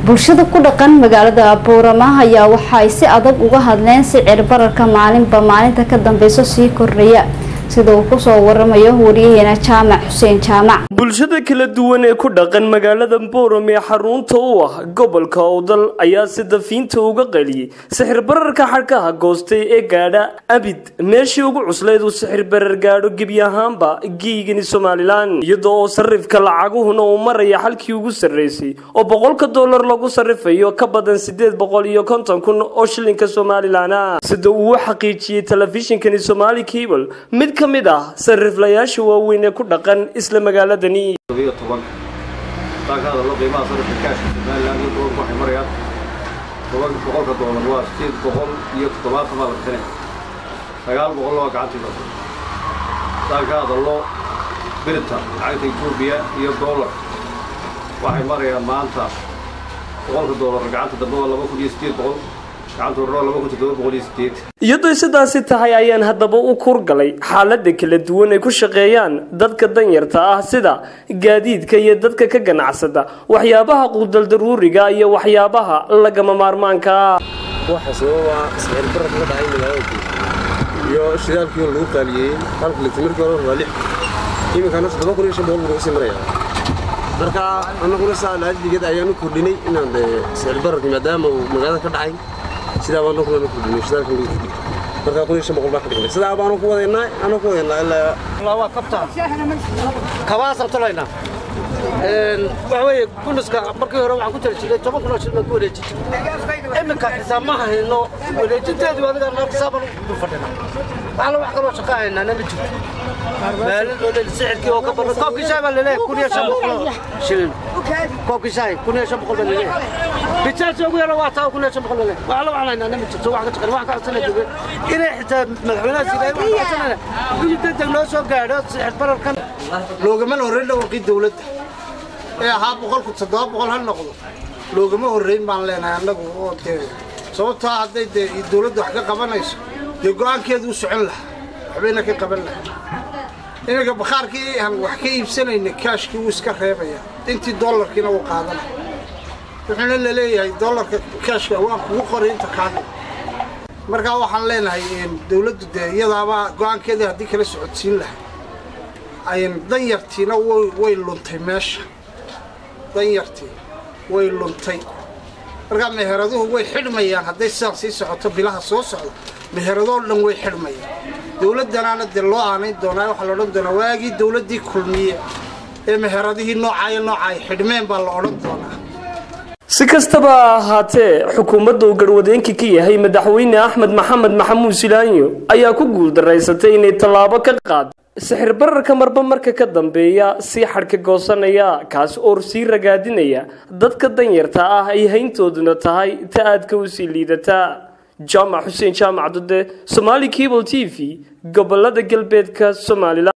bulshada ku dhaqan magaalada boorama ayaa waxa ay si adag uga hadleen sicir bararka maalinba maalinta ka dambeyso sii kordhaya sida uu kusoo waramayo wariyaheena jaamac xuseen jaamac bulshada kala duwan ee ku dhaqan magaalada boorame ee xarunta u ah gobolka owdal ayaa si dafiinta uga qaliyey sixir bararka xadhkaha goostay ee gaadha abid meeshii ugu cuslayd uu sixir barar gaadho gebi ahaanba geygani somalilan iyadoo oo sarifka lacaguhuna uu maraya xalkii ugu sarreysay oo boqolka dollar lagu sarifayo ka badan sideed boqol iyo konton kun oo shilinka somalilan ah sida uu u xaqiijiyey telefishinkani somali cable mid ka mid ah sariflayaasha waaweyn ee ku dhaqan isla magaaladani todobiyo tobanka haddaan ka hadalno qiimaha sarifka kaashka somalilan iyo dolarku waxay marayaan toban boqolka doolar waa sideed boqol iyo toddobaatan baa la bixinaya sagaal boqol waa gacantii basa haddaan ka hadalno birta lacagta etoobiya iyo doolar waxay marayaan maanta boqolka doolar gacanta dambe waa laba kun iyo sideed boqol gacanta horena waa laba kun toddoba boqol iyo sideed iyadoo sidaasi tahay ayaan haddaba u kurgalay xaalada kala duwan ay ku shaqeeyaan dadka danyarta ah sida gaadiidka iyo dadka ka ganacsada waxyaabaha quudaldaruuriga iyo waxyaabaha lagama maarmaanka ah waxa sababa sicir barar kaga dhacay magaalada iyo shidaalkii lagu qaaliyeeyey halka litimirkii hore waa lix iminkana toddoba kun iyo shan boqol buu nagu sii maraya marka annaguna saa laadigeed ayaan u kordhinay inaan dee sicir bararki maadaama uu magaalada ka dhacay sidaa baan annaguna na kordhinay shidaalka lagu kordhiy marka kun iyo shan boqol baa ka dhignay sidaa baanu ku wadaynaa anoo ku wadaynaa ilaa waa kabtaan kabaasaan tolaynaa waxa weeye kuniska markii hore waxaan ku tali jiray toban kun oo shil baan ku wareejin jiray iminka xisaab ma hayno wareejinteedu adiga noo xisaaban u fadhina waxala wax kaloo shaqo haynaa nama jirto maalin oo dhan sixirkii oo ka badan koobkii shaay baa laleeyahay kun iyo shan boqol oo shilin koobkii shaay kun iyo shan boqol baa laleeyahay bijaajka ugu yara waa taa kun iyo shan boqol laleeyahay waxala waxaan haynaa nama jirto wax ka shaqeyn wax ka codsanay dowlad inay xitaa madaxweynaha sidaay wax ka codsanayna gudi degdeg noo soo gaadho sixir bararkan loogama horrayn dhawaaqii dawladda ee ahaa boqolku toddoba boqol ha noqdo loogama horrayn baan leenahay annagu oo dee sababtoo hadday dee dawladdu wax ka qabanayso dee go'aankeedu u socon lahaa waxbayna ka qaban lahaa iminka bakhaarkii aan wax ka iibsanayna kaashkii wuu iska reebaya intii dollarkiina wuu qaadanaya wuxuuna la leeyahay dollarka kaashka waan kugu qoray inta kaadhi markaa waxaan leenahay dawladdu dee iyadaaba go'aankeedii haddii kala socodsiin lahaa danyartiina way luntay meesha danyartii way luntay markaa meheraduhu way xidhmayaan hadday sidaan sii socoto bilaha soo socda meheradoo dhan way xidhmayaan dawladdanaana dee loo aanayn doonaa waxaa la odhan doonaa waagii dawladdii kulmiye ee meheradihii noocaayo nooca ay xidhmeen baa la odhan doonaa si kastaba ha ahaatee xukuumadda uu garwadeenka ka yahay madaxweyne axmed maxamed maxamuud silaanyo ayaa ku guuldaraysatay inay tallaabo ka qaad sixir bararka marba marka ka dambeeya sii xadhka goosanaya kaas oo sii ragaadinaya dadka danyarta ah ay hayntooduna tahay ta aadka u sii liidata jaamac xuseen jaamac dude somaali cable t v gobolada galbeedka somalilan